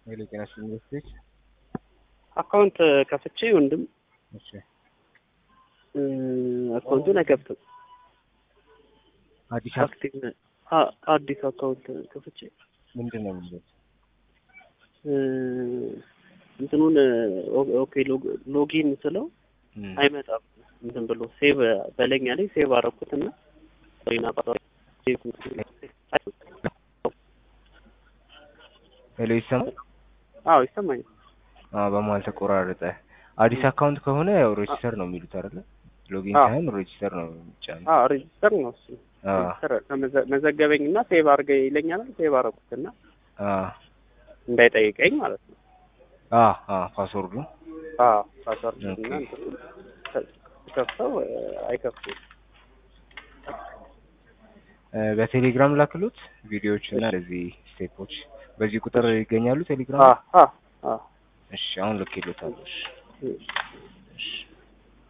ኃይሌ ጤና ዩኒቨርሲቲ አካውንት ከፍቼ ወንድም እሺ አካውንቱን አይከፍትም። አዲስ አክቲቭ ነ- አ- አዲስ አካውንት ከፍቼ ምንድን ነው የሚለው እ፣ እንትኑን ኦ- ኦኬ ሎግ- ሎጊን ስለው እም፣ አይመጣም። እንትን ብሎ ሴቭ በለኛ ላይ ሴቭ አደረኩትና ወይና ሄሎ ይሰማል አዎ ይሰማኛል። አዎ በመሀል ተቆራረጠ አዲስ አካውንት ከሆነ ያው ሬጂስተር ነው የሚሉት አይደለ ሎጊን አዎ። ሳይሆን ሬጂስተር ነው የሚጫነው አዎ ሬጅስተር ነው እሱ። አዎ ሬጅስተር ከመዘ- መዘገበኝና ሴቭ አድርገ ይለኛል። ሴቭ አደረኩትና አዎ እንዳይጠይቀኝ ማለት ነው። አዎ አዎ ፓስወርዱ አዎ ፓስወርድ እና ኦኬ። እንትኑ ከ- ከፍተው እ፣ አይከፍቱም። እ፣ በቴሌግራም ላክሉት ቪዲዮዎች እና እንደዚህ ስቴፖች በዚህ ቁጥር ይገኛሉ ቴሌግራም አዎ አዎ አዎ እሺ አሁን ልክ ይሉታል እሺ እ። እሺ